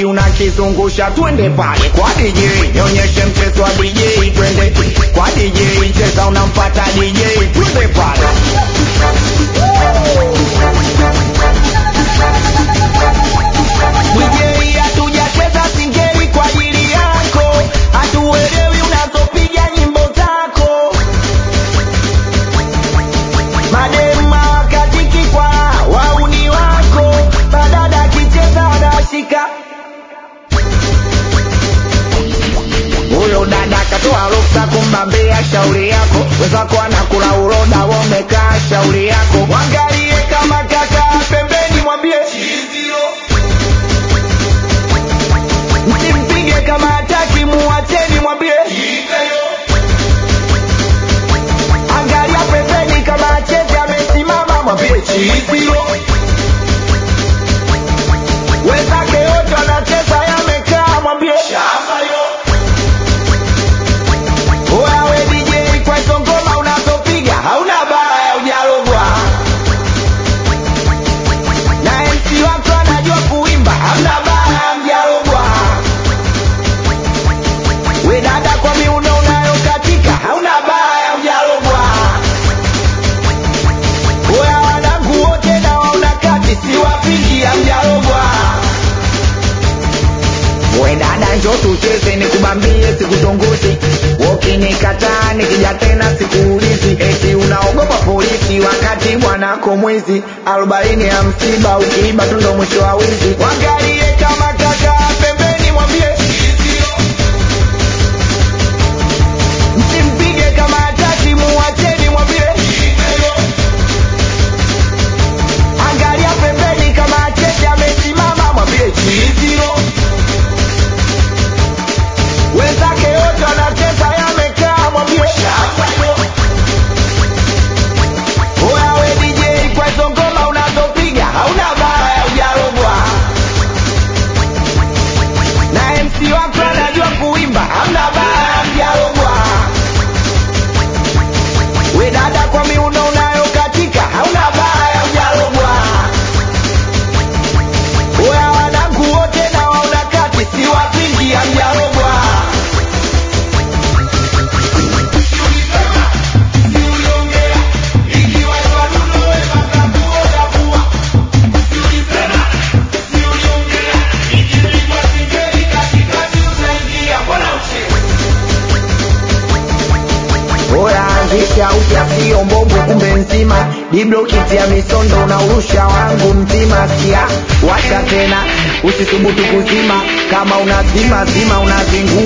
kibodi unakizungusha twende pale kwa DJ nionyeshe mchezo wa DJ twende kwa DJ cheza unampata DJ twende pale DJ hatujacheza singeli kwa ajili yako hatuelewi unazopiga nyimbo zako madema katiki kwa wauni wako badada akicheza anashika huyo dada katoa ruksa kumbambia shauri yako wenzako anakula uroda wamekaa shauri yako wangalie kama kaka pembeni mwambie msimpige kama hataki muacheni mwambie angalia pembeni kama acheze amesimama mwambie chizio wenzake wote wanacheza yamekaa mwambie Oya we DJ kwa hizo ngoma unazopiga hauna baya hujalogwa na MC wako anajua kuimba hamna baya mjalogwa we dada kwa miuno unayokatika hauna baya hujalogwa Oya wanangu wote na wauna kati siwapingi hamjalogwa we dada njo tucheze nikubambie sikutongozi ukinikataa nikija tena sikuulizi eti unaogopa polisi wakati bwanako mwizi arobaini ya msiba ukiiba tu ndo mwisho wa wizi wangalie kama kaka pembeni mwambie msimpige kama hataki muwacheni mwambie angalia pembeni kama acheze amesimama mwambie chizio wenzake wote wanacheza yamekaa mwambie oya we DJ kwa hizo ngoma unazopiga hauna baya hujalogwa na MC wako anajua kuimba hamna baya hujalogwa we dada kwa miuno unayokatika hauna baya hujalogwa oya wanangu wote na wauna kati siwapingi hamjalogwa Oya anzisha upya sio mbongo kumbe nzima Diblo kiti ya misondo unaurusha wangu mzima Sia washa tena usisubutu kuzima Kama unazima zima unazingua